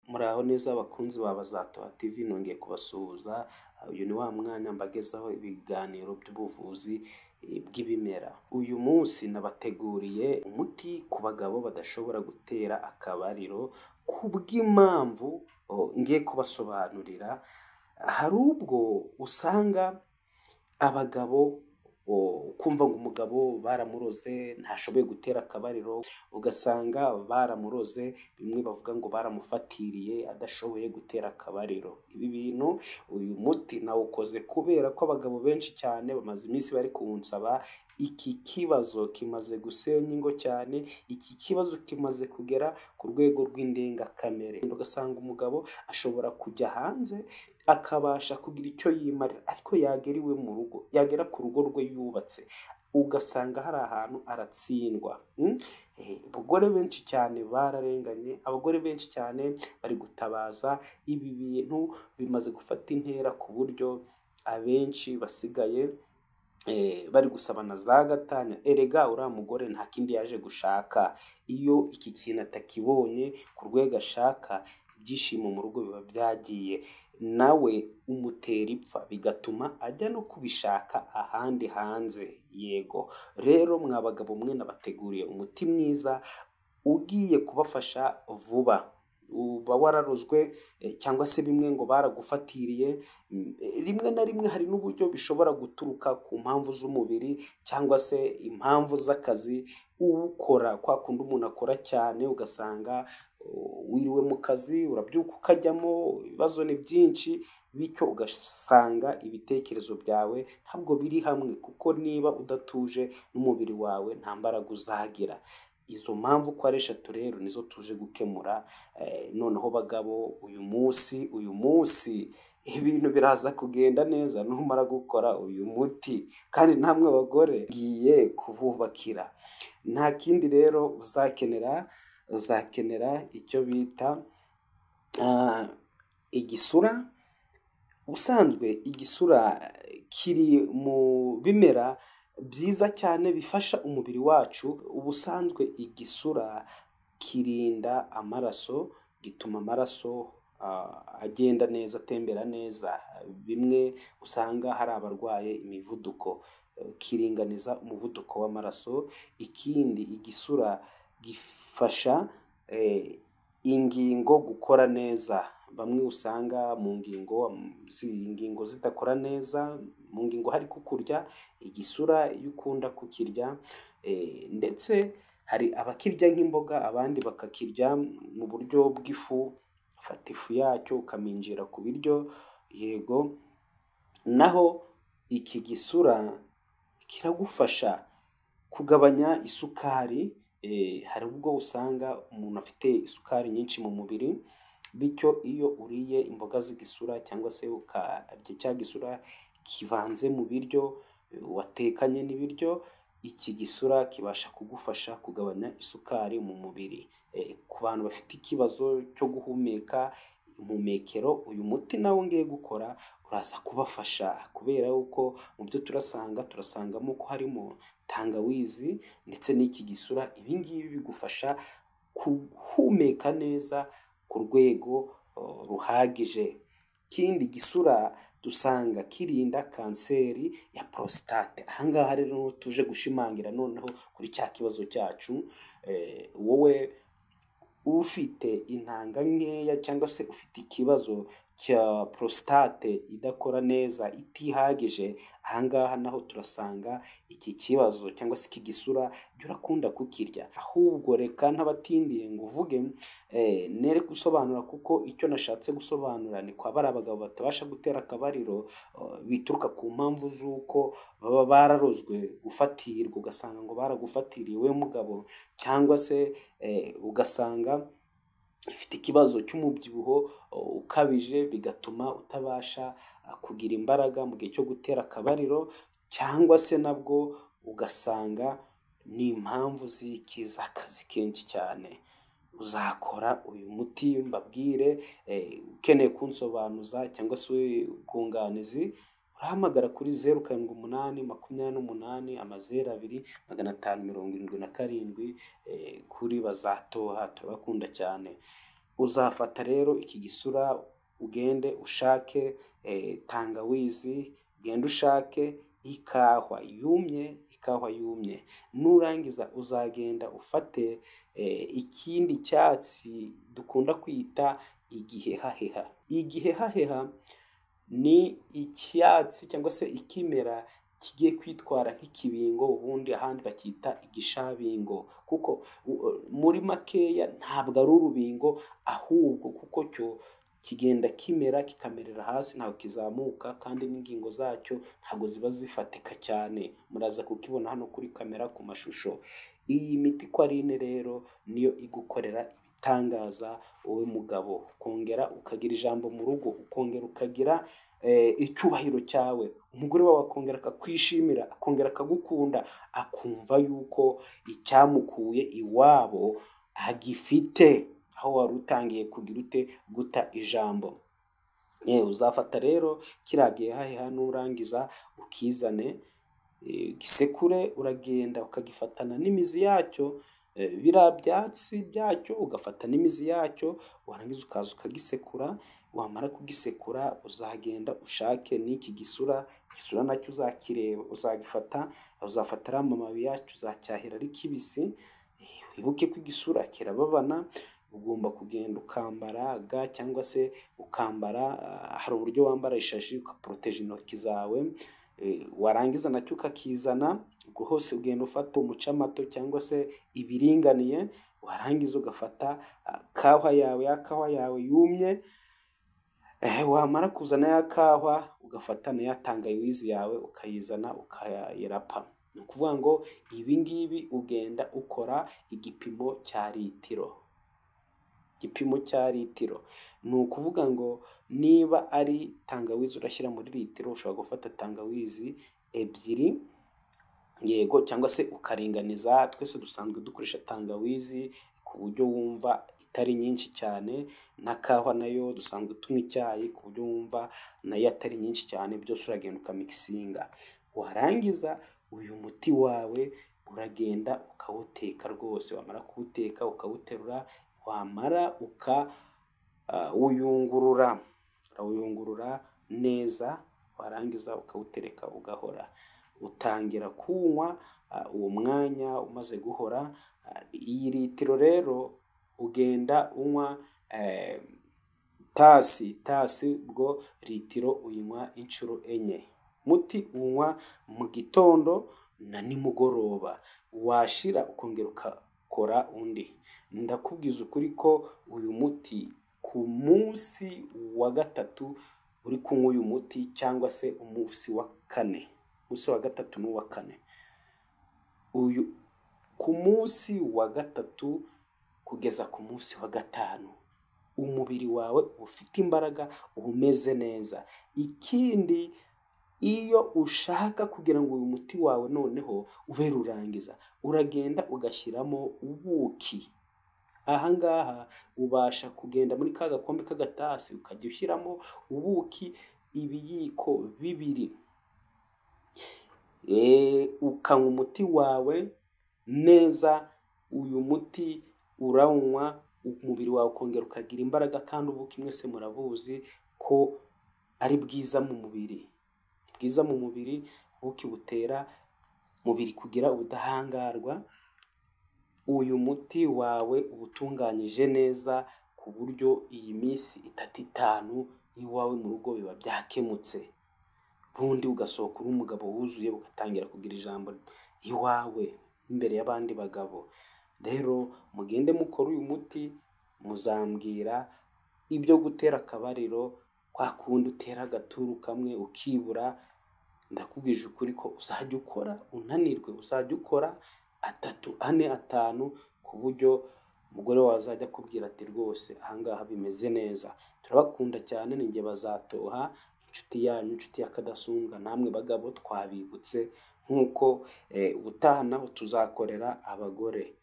Muraho neza bakunzi ba Bazatoha TV nongeye kubasuhuza, uyu ni wa mwanya mbagezaho ibiganiro by'ubuvuzi bw'ibimera. Uyu munsi nabateguriye umuti ku bagabo badashobora gutera akabariro, kubw'impamvu ngiye kubasobanurira, hari ubwo usanga abagabo ukumva ngo umugabo baramuroze ntashoboye gutera akabariro, ugasanga baramuroze bimwe bavuga ngo baramufatiriye adashoboye gutera akabariro. Ibi bintu uyu muti nawukoze kubera ko abagabo benshi cyane bamaze iminsi bari kuwunsaba, iki kibazo kimaze gusenya ingo cyane, iki kibazo kimaze kugera ku rwego rw'indengakamere. Ugasanga umugabo ashobora kujya hanze akabasha kugira icyo yimarira ariko yagera iwe mu rugo, yagera ku rugo rwe yubatse, ugasanga hari ahantu aratsindwa. Abagore benshi cyane bararenganye, abagore benshi cyane bari gutabaza, ibi bintu bimaze gufata intera ku buryo abenshi basigaye bari gusabana za gatanya, erega uriya mugore nta kindi yaje gushaka. Iyo iki kintu atakibonye ku rwego ashaka, ibyishimo mu rugo biba byagiye, nawe umutera ipfa bigatuma ajya no kubishaka ahandi hanze. Yego rero mwa bagabo mwe nabateguriye umuti mwiza ugiye kubafasha vuba, uba wararozwe cyangwa se bimwe ngo baragufatiriye, rimwe na rimwe hari n'uburyo bishobora guturuka ku mpamvu z'umubiri cyangwa se impamvu z'akazi, uwukora kwa kundi umuntu akora cyane ugasanga wiriwe mu kazi, urabyuka ukajyamo, ibibazo ni byinshi, bityo ugasanga ibitekerezo byawe ntabwo biri hamwe kuko niba udatuje n'umubiri wawe nta mbaraga uzagira. Izo mpamvu uko ari eshatu rero nizo tuje gukemura, noneho bagabo uyu munsi, uyu munsi ibintu biraza kugenda neza numara gukora uyu muti kandi namwe bagore ngiye kububakira. Nta kindi rero uzakenera, uzakenera icyo bita igisura, ubusanzwe igisura kiri mu bimera byiza cyane bifasha umubiri wacu, ubusanzwe igisura kirinda amaraso, gituma amaraso agenda neza, atembera neza, bimwe usanga hari abarwaye imivuduko, kiringaniza umuvuduko w'amaraso, ikindi igisura gifasha ingingo gukora neza, bamwe usanga mu ngingo, ingingo zidakora neza, mu ngingo hari kukurya, igisura iyo ukunda kukirya ndetse hari abakirya nk'imboga, abandi bakakirya mu buryo bw'ifu, ufata ifu yacyo ukaminjira ku biryo, yego naho iki gisura kiragufasha kugabanya isukari, hari ubwo usanga umuntu afite isukari nyinshi mu mubiri, bityo iyo uriye imboga z'igisura cyangwa se ukarya cya gisura kivanze mu biryo watekanye n'ibiryo, iki gisura kibasha kugufasha kugabanya isukari mu mubiri. Ku bantu bafite ikibazo cyo guhumeka, impumekero, uyu muti nawo ngiye gukora uraza kubafasha kubera yuko mu byo turasanga, turasangamo ko harimo tangawizi ndetse n'iki gisura, ibi ngibi bigufasha guhumeka neza ku rwego ruhagije. Ikindi igisura dusanga kirinda kanseri ya porositate, aha ngaha rero niho tuje gushimangira noneho kuri cya kibazo cyacu, wowe ufite intanga nkeya cyangwa se ufite ikibazo cya porositate idakora neza, itihagije, aha ngaha naho turasanga iki kibazo cyangwa se iki gisura jya urakunda kukirya, ahubwo reka ntabatindiye nguvuge nere gusobanura kuko icyo nashatse gusobanura ni kwa bariya bagabo batabasha gutera akabariro, bituruka ku mpamvu z'uko baba bararozwe gufatirwa, ugasanga ngo baragufatiriye wowe mugabo cyangwa se ugasanga ufite ikibazo cy'umubyibuho ukabije, bigatuma utabasha kugira imbaraga mu gihe cyo gutera akabariro cyangwa se nabwo ugasanga ni impamvu z'iki z'akazi kenshi cyane. Uzakora uyu muti mbabwire, ukeneye kunsobanuza cyangwa se ubwunganizi, urahamagara kuri zeru karindwi umunani, makumyabiri n'umunani, amazeru abiri, magana atanu mirongo irindwi na karindwi, kuri Bazatoha turabakunda cyane. uzafata rero iki gisura ugende ushake tangawizi, ugende ushake ikahwa yumye, ikahwa yumye, nurangiza uzagenda ufate ikindi cyatsi dukunda kwita igihehaheha. Igihehaheha ni icyatsi cyangwa se ikimera kigiye kwitwara nk'ikibingo ubundi ahandi bacyita igishabingo, kuko muri makeya ntabwo ari urubingo ahubwo kuko cyo kigenda kimera kikamerera hasi ntabwo kizamuka kandi n'ingingo zacyo ntabwo ziba zifatika cyane, muraza kukibona hano kuri kamera ku mashusho. Iyi miti uko ari ine rero niyo igukorera ibitangaza wowe mugabo, ukongera ukagira ijambo mu rugo, ukongera ukagira icyubahiro cyawe, umugore wawe akongera akakwishimira, akongera akagukunda, akumva yuko icyamukuye iwabo agifite, aho wari utangiye kugira ute guta ijambo. Yewe uzafata rero kiriya gihehaheha nurangiza ukizane, ugisekure uragenda ukagifatana n'imizi yacyo, biriya byatsi byacyo ugafata n'imizi yacyo, warangiza ukaza ukagisekura, wamara kugisekura uzagenda ushake n'iki gisura, igisura nacyo uzakireba, uzagifata, uzafata ariya mababi yacyo uzacyahira ari kibisi, wibuke ko igisura kirababana, ugomba kugenda ukambara ga cyangwa se ukambara, hari uburyo wambara ishashi ugaporoteje intoki zawe, warangiza nacyo ukakizana, ubwo hose ugenda ufata umucamato cyangwa se ibiringaniye, warangiza ugafata kahwa yawe, ya kahwa yawe yumye, wamara kuzana ya kahwa ugafata na ya tangawizi yawe ukayizana ukayirapa. Ni ukuvuga ngo ibi ngibi ugenda ukora igipimo cya litiro. Igipimo cya litiro. Ni ukuvuga ngo niba ari tangawizi urashyira muri litiro, ushobora gufata tangawizi ebyiri, yego cyangwa se ukaringaniza, twese dusanzwe dukoresha tangawizi ku buryo wumva itari nyinshi cyane, na kahwa nayo dusanzwe tunywa icyayi ku buryo wumva nayo atari nyinshi cyane, byose uragenda ukamikisinga. Warangiza uyu muti wawe uragenda ukawuteka rwose, wamara kuwuteka ukawuterura, wamara ukawuyungurura, urawuyungurura neza, warangiza ukawutereka ugahora. Utangira kuwunywa uwo mwanya umaze guhora, iyi litiro rero ugenda unywa itasi, itasi ubwo litiro uyinywa inshuro enye. Umuti uwunywa mu gitondo na nimugoroba, washira ukongera ugakora undi. Ndakubwiza ukuri ko uyu muti ku munsi wa gatatu uri kunywa uyu muti cyangwa se umunsi wa kane, umunsi wa gatatu n'uwa kane, uyu ku munsi wa gatatu kugeza ku munsi wa gatanu, umubiri wawe uba ufite imbaraga, uba umeze neza. Ikindi iyo ushaka kugira ngo uyu muti wawe noneho ube rurangiza, uragenda ugashyiramo ubuki. Aha ngaha ubasha kugenda muri ka gakombe k'agatasi ukajya ushyiramo ubuki ibiyiko bibiri, ukanywa umuti wawe neza, uyu muti urawunywa umubiri wawe ukongera ukagira imbaraga kandi ubuki mwese murabuzi ko ari bwiza mu mubiri. Ni bwiza mu mubiri, ubuki butera umubiri kugira ubudahangarwa, uyu muti wawe uba utunganyije neza ku buryo iyi minsi itatu itanu iwawe mu rugo biba byakemutse, ubundi ugasohoka uri umugabo wuzuye ugatangira kugira ijambo iwawe imbere y'abandi bagabo. Rero mugende mukora uyu muti, muzambwira ibyo gutera akabariro, kwa kundi utera agaturu kamwe ukibura, ndakubwije ukuri ko uzajya ukora unanirwe, uzajya ukora atatu, ane, atanu, ku buryo umugore wawe azajya akubwira ati rwose aha ngaha bimeze neza. Turabakunda cyane, ni jye Bazatoha, inshuti yanyu, inshuti y'akadasumbwa, namwe bagabo twabibutse nk'uko ubutaha naho tuzakorera abagore.